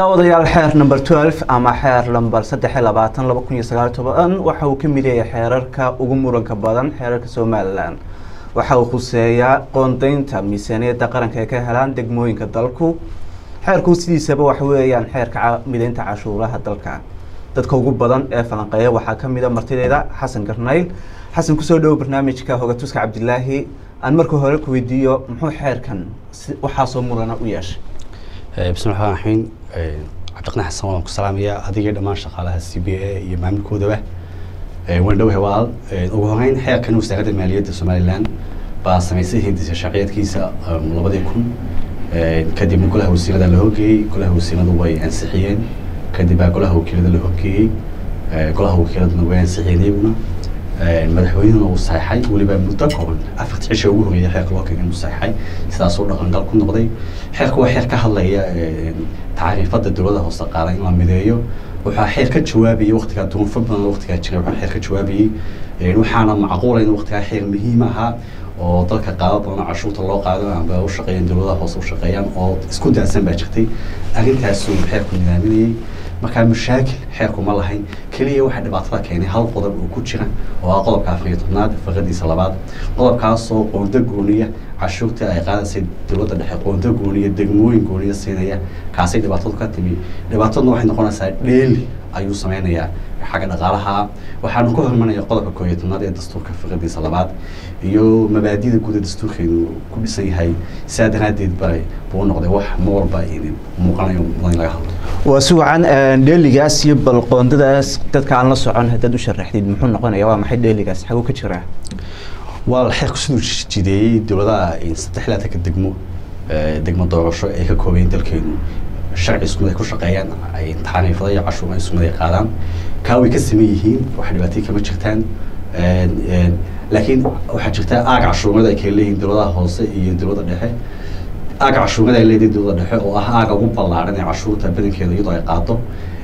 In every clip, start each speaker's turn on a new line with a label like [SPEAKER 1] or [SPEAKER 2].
[SPEAKER 1] daawadayaal xeer number twelve ama xeer number saddex iyo labaatan laba kun iyo sagaal iyo toban waxa uu ka mid yahay xeerarka ugu muranka badan xeerarka somalilan waxa uu khuseeyaa qoondeynta miisaaniyadda qaranka ay ka helaan degmooyinka dalku xeerku sidiisaba waxa weeyaan xeerka mideynta cashuuraha dalka dadka ugu badan ee falanqeeya waxaa ka mid a martideeda xasan garnayl xasan kusoo dhowo barnaamijka hogatuska cabdilaahi aan marka hore ku weydiiyo muxuu xeerkan waxaasoo murana u yeeshay
[SPEAKER 2] bismi llahi raxiim cabdiqani xasan waan ku salaamayaa adiga dhammaan shaqaalaha c b a iyo maamulkoodaba waan dhowahay walaal ugu horeyn xeerkan wasaaradda maaliyadda somalilan baa samaysay hindisa sharciyeedkiisa labadii kun kadibna golaha wasiirada la horgeeyey golaha wasiiradu way ansixiyeen kadib baa golaha wakiilada la horgeeyey golaha wakiiladuna way ansixiyeen iyaguna madaxweynehuna uu saxeixay weliba muddo kooban afarta cisha ugu horeeyay xeerka loo keenay uu saxeixay sidaasuu dhaqangal ku noqday xeerka waa xeer ka hadlaya tacriifada dowladda hoose qaadan in la mideeyo waxaa xeer ka jawaabayay waktigaa duunfo badan waktigaa jiray waxaa xeer ka jawaabayey waxaana macquula in waktigaa xeer muhiim ahaa oo dalka qaado badan cashuurta loo qaado amba u shaqeeyaan dowladaha hoose u shaqeeyaan oo isku daadsan baa jirtay arrintaasuu xeerku nidaaminayey markaa mashaakil xeerku ma lahayn keliya waxaa dhibaatada keenay hal qodob oo ku jira oo ah qodobka afar iyo tobnaad faqadiisa labaad qodobkaasoo qoonda gooniya cashuurta ay qaadaysay dowladda dhexe qoonda gooniya degmooyin gooniya siinaya kaasay dhibaatadu ka timi dhibaataduna waxay noqonaysaa dheeli ayuu sameynayaa xagga dhaqaalaha waxaanu ka hormanaya qodobka koo iyo tobnaad ee dastuurka fiqadiisa labaad iyo mabaadida guuda dastuurkeenu ku dhisan yahay sidaa daraaddeed ba buu noqday wax ma walba muuqanayo mudan in laga hadlo
[SPEAKER 1] waa si wacan dheeligaas iyo balqoondadaas dadka aan la socon haddaad u sharaxdid muxuu noqonaya waa maxay dheeligaas xaguu ka jiraa
[SPEAKER 2] waa xeerku siduu jideeyey dowladaha saddex laatanka degmo degmo doorasho ay ka koobayen dalkeenu sharci iskumid ay ku shaqeeyaan taxaniifada iyo cashuura iskumid ay qaadaan kaa way ka saman yihiin wax dhibaatay kama jirtaan laakiin waxaa jirta aag cashuurada ay kala leeyihiin dowladaha hoose iyo dowladda dhexe aaga cashuurada ay leedahay dowladda dhexe oo ah aaga ugu ballaaran ee cashuurta badankeeda iyadoo ay qaado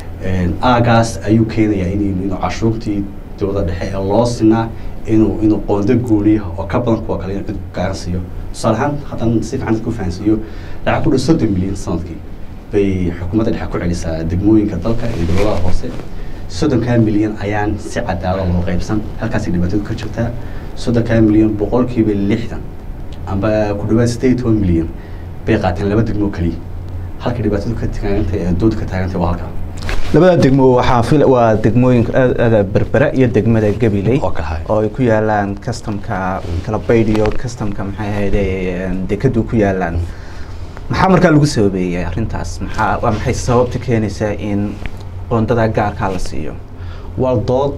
[SPEAKER 2] aagaas ayuu keenayaa in inuu cashuurtii dowladda dhexe ee loo sinaa inuu inuu qoondo gooniya oo ka badan kuwa kale inuu cid gaarsiiyo tusaale ahaan haddaan si fiican ku fahansiiyo lacag ku dhow soddon milyan sanadkii bay xukuumadda dhexe ku celisaa degmooyinka dalka iyo dowladaha hoose soddonkaa milyan ayaan si cadaalad loo qaybsan halkaasay dhibaatadu ka jirtaa soddonkaa milyan boqolkiiba lixdan amba ku dhawaad sideed iyo toban milyan bay qaateen laba degmo keliya halka dhibaatadu ka taagantay ee dooda ka taagantay waa halkaa
[SPEAKER 1] labada degmo waxaa fil waa degmooyinka berbera iyo degmada gabiley
[SPEAKER 2] oo kale
[SPEAKER 1] oo ay ku yaalaan customka kalabayd iyo customka maxay ahayde dekadu ku yaalaan maxaa markaa lagu sababeeyey arrintaas maxaa waa maxay sababta keenaysaa in qoondada gaarkaa la siiyo
[SPEAKER 2] waa dood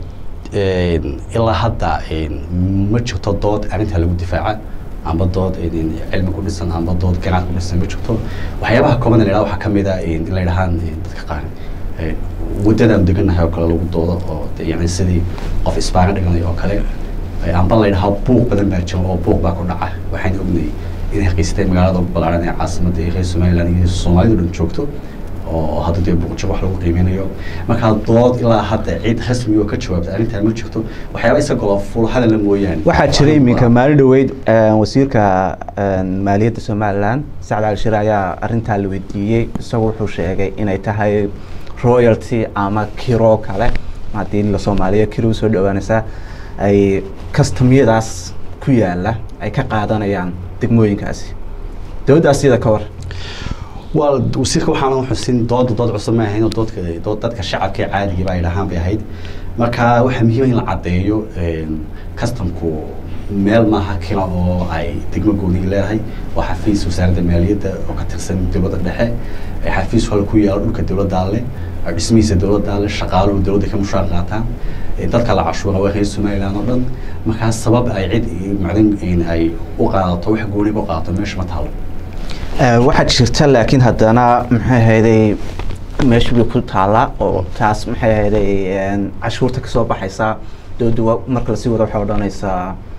[SPEAKER 2] ilaa hadda ma jirto dood arrintaa lagu difaaca amba dood cilmi ku dhisan amba dood ganaad ku dhisan ma jirto waxyaabaha kooban la yidhahdo waxaa ka mid a in la yidhahaan dadka qaar waddadaan deganahay oo kale lagu doodo oo yani sidii qof isbaana dhiganayo oo kale amba la yidhahaa buuq badan baa jira oo buuq baa ku dhaca waxaan ognay inay haqiisatay magaalada ugu ballaaran ee caasimada ee reer somaliland iyo soomaalidu dhan joogto oo hadda dee buuqjir wax lagu qiimeynayo markaa dood ilaa hadda cid rasmi oo ka jawaabta arrintaa ma jirto waxyaaba isagoo ful hadalla mooyaane
[SPEAKER 1] waxaa jiray iminka maalin dhaweyd wasiirka maaliyadda somaliland sacd ali shire ayaa arrintaa la weydiiyey isagu wuxuu sheegay inay tahay royalty ama kiro kale haddii la soomaaliya kiro usoo dhawaanaysaa ay kastamyadaas ku yaala ay ka qaadanayaan degmooyinkaasi dowladdaas iyada ka war
[SPEAKER 2] waa wasiirka waxaana xusin dooda dood cusub ma ahayn oo doodka dood dadka shacabka ee caadiga ba ay dhahaan bay ahayd marka waxaa muhiima in la caddeeyo customku meel maaha kila oo ay degmo gooniga leedahay waa xafiis wasaaradda maaliyadda oo ka tirsan dowladda dhexe xafiis hol ku yaalo dhulka dowladdaa leh dhismihiisa dowladdaa leh shaqaaluhu dowladda ka mushaar qaataan dadka la cashuura waa reer somaliland oo dhan markaa sabab ay cid macdan ay u qaadato wax gooniga u qaadato meesha ma taalo
[SPEAKER 1] waxaa jirta laakiin haddana maxay ahayday meesha bay ku taallaa oo taas maxay ahayday cashuurta kasoo baxaysa dowladda marka lasii wado waxay odhanaysaa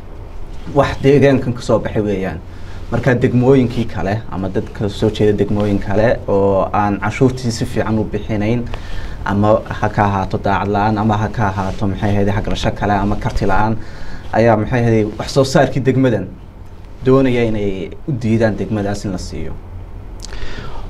[SPEAKER 1] wax deegaankan kasoo baxay weeyaan marka degmooyinkii kale ama dadka soo jeeda degmooyin kale oo aan cashuurtii si fiican u bixinayn ama ha ka ahaato daacad la-aan ama ha ka ahaato maxay ahayday hagrasho kale ama karti la-aan ayaa maxay ahayday wax soo saarkii degmadan doonaya inay u diidaan degmadaas in la siiyo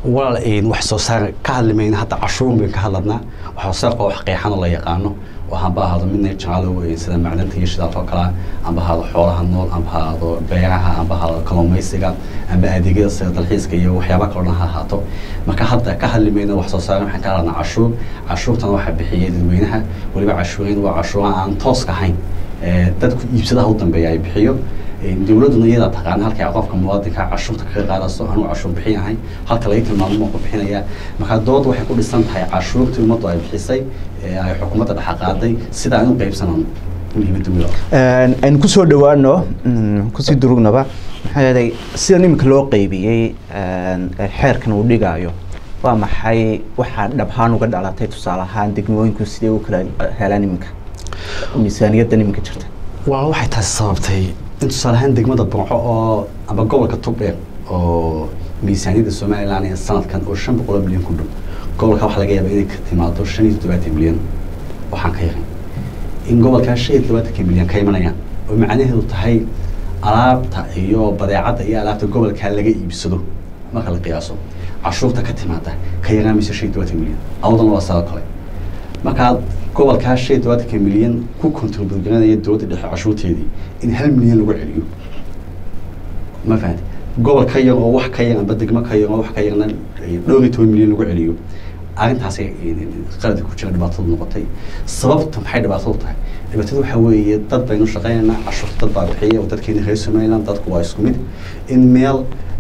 [SPEAKER 2] walaal wax soo saar ka hadli mayna hadda cashuurun bayn ka hadladnaa wax soo saarka wax qeexan oo la yaqaano oo hamba ahaado midna jecalow sida macdanta iyo shidaalka oo kalea amba ahaado xoolaha nool amba ahaado beeraha amba ahaado kalluumaysiga amba adeegyada sida dalxiiska iyo waxyaaba kaloo dhan ha ahaato marka hadda ka hadli mayna wax soo saar waxaan ka hadladnaa cashuur cashuurtana waxaa bixiyay dadweynaha weliba cashuurin waa cashuuraha aan tooska ahayn dadku iibsadaha u dambeeya ay bixiyo dowladduna iyadaa taqaana halkay qofka muwaadinka cashuurta kaga qaadaso anuu cashuur bixin ahay halka laga tilmaamo ma ku bixinaya marka dood waxay ku dhisan tahay cashuurtii ummaddu ay bixisay ay xukuumadda dhexa qaaday sida aan u qaybsanano muhiimadda weyn
[SPEAKER 1] aynu kusoo dhawaano kusii durugnaba maxaa yeelay sida iminka loo qeybiyey xeerkan uu dhigaayo waa maxay waxaa dhabhaan uga dhalatay tusaale ahaan degmooyinku sidee u kala helaan iminka miisaaniyaddan iminka jirta
[SPEAKER 2] waa waxay taasi sababtay in tusaale ahaan degmada burco oo amba gobolka togdheer oo miisaaniyadda somalilan ee sanadkan oo shan boqol oo milyan ku dhow gobolka waxaa laga yaaba inay ka timaado shan iyo toddobaatan milyan waxaan ka yaray in gobolkaa shan iyo toddobaatanka milyan ka imanayaan oo macnaheedu tahay alaabta iyo badeecadda iyo alaabta gobolkaa laga iibsado marka la qiyaaso cashuurta ka timaada ka yaraamaysa shan iyo todobaatan milyan awdana waa sidoo kale markaa gobolkaa shan iyo todobaatanka milyan ku contribute garanaya dowladda dhexe cashuurteedii in hal milyan lagu celiyo ma fahanti gobol ka yar oo wax ka yar amba degmo ka yar oo wax ka yarna dhowr iyo toban milyan lagu celiyo arrintaasay qaladi ku jira dhibaatadu noqotay sababta maxay dhibaatadu tahay dhibaatadu waxaa weeye dad baynu shaqaynaynaa cashuurta dad baa bixiya oo dadkeena reer somaliland dadku waa isku mid in meel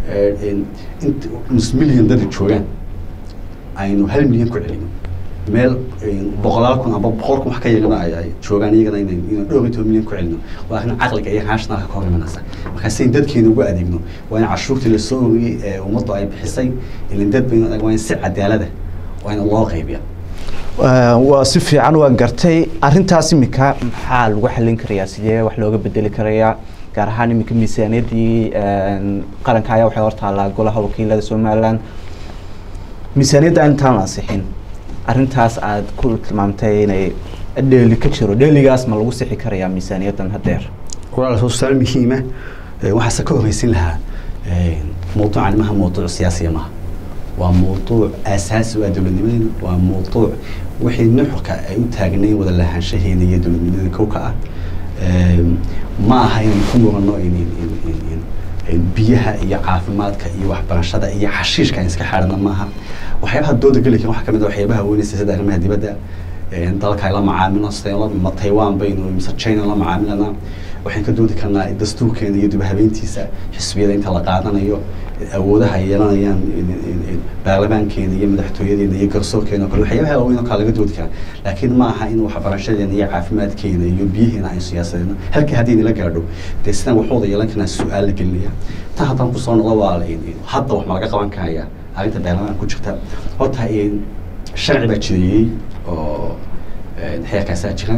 [SPEAKER 2] nus milyan dada joogaan aynu hal milyan ku celino meel boqolaal kun amba boqol kun wax ka yarana ay joogaan iyagana inaynu dhowr iyo toban milyan ku celino waa arrin caqliga iyo rationalka ka hor imanaysa markaa si in dadkeena ugu adeegno waa in cashuurtii lasoo oriyey ee ummaddu ay bixisay ilin dad baynu waa in si cadaalada waa in loo qaybiya
[SPEAKER 1] waa si fiican waan gartay arrintaas iminka maxaa lagu xallin karayaa sidee wax looga bedeli karayaa gaar ahaan iminka miisaaniyaddii qaranka ayaa waxay hortaallaa golaha wakiilada somaliland miisaaniyadda intaan la ansixin arrintaas aad ku tilmaamtay inay dheeli ka jiro dheeligaas ma lagu sixi karayaa miisaaniyaddan haddeer
[SPEAKER 2] walaal su'aal muhiima waxaase ka horeysin lahaa mawduucan maha mawduuc siyaasiya maha waa mawduuc aasaasi u ah dowladnimadeena waa mawduuc wixii nuxurka ay u taagnayn wada lahaanshaheena iyo dowladnimadeena kowka ah ma aha inaynu ku murano biyaha iyo caafimaadka iyo waxbarashada iyo xashiishka aan iska xaadhana maaha waxyaabaha dooda geli karin waxaa kamid a waxyaabaha weynaysa sida arrimaha dibadda dalka ay la macaamilo sida ma taiwan baynu mise china la macaamilana waxaan ka doodi karnaa dastuurkeena iyo dib habeyntiisa xisbiyada inta la qaadanayo awoodaha ay yeelanayaan baarlamaankeena iyo madaxtooyadeena iyo garsoorkeena o kale waxyaabaha waaweyn oo kale laga doodi karaa laakiin ma aha in waxbarashadeena iyo caafimaadkeena iyo biyaheena aynu siyaasadeena halkii haddii nala gaadho dee sidaan wax wada yeelan karnaa su-aal la gelinaya tan haddaan kusoo noqdo waa hadda wax ma laga qaban karaya arrinta baarlamaan ku jirta horta sharci baa jireeyey oo xeerkaasaa jira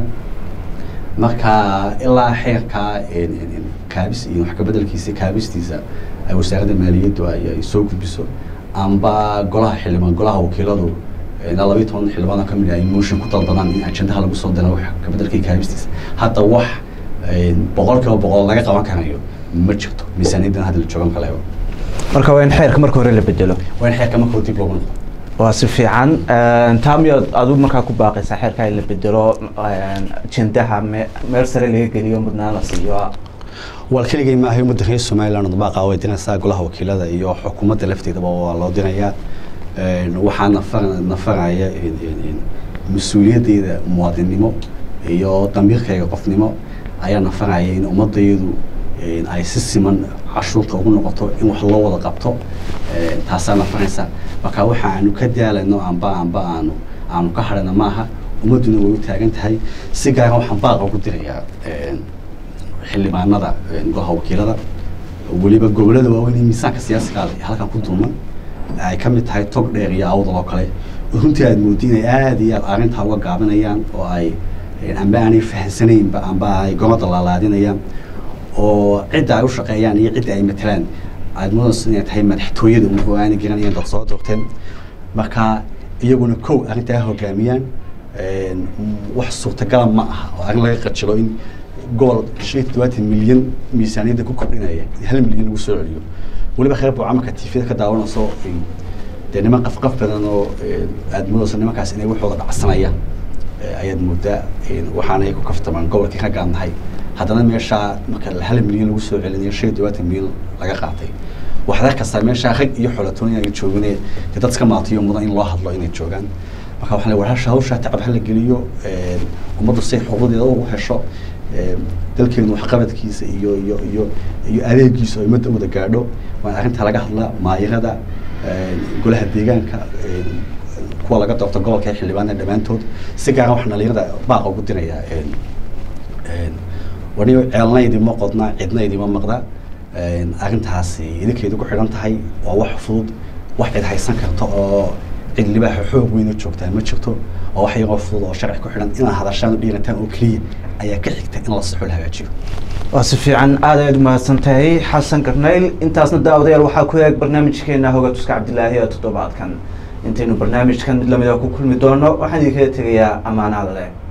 [SPEAKER 2] marka ilaa xeerka kaabis iyo wax kabedelkiisa kaabistiisa ay wasaaradda maaliyaddu ay soo gudbiso amba golaha xildhibaan golaha wakiiladu ilaa labayo toban xildhibaan ka mid ay motion ku dalbadaan in ajendaha lagu soo diro wax kabedelkii kaabistiisa hadda wax boqol kiiba boqol laga qaban karayo ma jirto miisaaniyaddan hadda la joogan kaleeba
[SPEAKER 1] marka waa in xeerka marka hore la bedelo
[SPEAKER 2] waa in xeerka marka hore dib loogu noqdo
[SPEAKER 1] waa si fiican taa miyaad adigu markaa ku baaqaysaa xeerka in la bedelo ajendaha me meel sare laga geliyo mudnaan la siiyo
[SPEAKER 2] wal keligay maahay ummadda reer somaliland dabaaqa way diraysaa golaha wakiilada iyo xukuumadda lafteedaba waa loo dirayaa waxaa nafar nafaraya mas-uuliyaddeeda muwaadinnimo iyo damiirkayga qofnimo ayaa nafaraya in ummadayadu ay si siman cashuurta ugu noqoto in wax loo wada qabto taasaa nafaraysa marka waxa aanu ka daalayno amba amba aanu aanu ka hadhana maaha ummadduna way u taagan tahay si gaara waxaan baaqa ugu dirayaa xildhibaanada golaha wakiilada weliba gobolada waaweyn ee miisaanka siyaasiga halkan ku dulman ay ka mid tahay tog dheer iyo awdal oo kale runtii aad moodi inay aada iyo aad arrintaa uga gaabinayaan oo ay amba aanay fahansanaynba amba ay gomada laalaadinayaan oo cidda ay u shaqeeyaan iyo cidda ay matelaan aad mudans inay tahay madaxtooyada oo aanay garanayaan dad soo doorteen marka iyaguna kow arrintaa hogaamiyaan wax suurtagala ma aha oo arrin laga qajilo in gobol shan iyo toddobaatan milyan miisaaniyadda ku kordhinaya hal milyan lagu soo celiyo weliba kheyr buu camalka tvda ka daawanayso dee niman qafqaf badan oo aada moodayso nimankaas inay waxooda dhacsanayaan ayaad moodaa waxaanay ku kaftamaan gobolkii ka gaadnahay haddana meeshaa marka hal milyan lagu soo celinayo shan iyo tobantan milyan laga qaatay waxaad arkastaa meeshaa rag iyo xolatoon inay joogine dee dad iska maatiyo mudan in loo hadlo inay joogaan marka waxaan le war hasha hawshaa tacab hala geliyo ummaddu say xuquuqdeeda ugu hesho dalkeenu waxqabadkiisa iyo iyo iyo iyo adeegiisa oo ummadda wada gaadho waan arrintaa laga hadlaa maayirada golaha deegaanka kuwa laga doorto gobolka ee xildhibaanada dhammaantood si gaara waxaan dhalinyarada baaqa ugu dirayaa waniyo ceelna idima qodna cidna idima maqda arrintaasi idinkeedu ku xidhan tahay waa wax fudud wax cid haysan karta oo cid libaaxa xoog weyna joogtaa ma jirto oo wax yaroo fudud oo sharci ku xidhan inaad hadashaan u dhiirataan oo keliya ayaa ka xigta in la saxo la hagaajiyo
[SPEAKER 1] waa si fiican aad ayaad umahadsan tahay xasan karnayl intaasna daawadayaal waxaa ku eeg barnaamijkeena hogatuska cabdilaahi ee toddobaadkan intaynu barnaamijkan mid lamida ku kulmi doono waxaan idinkaga tegayaa ammaanaada leh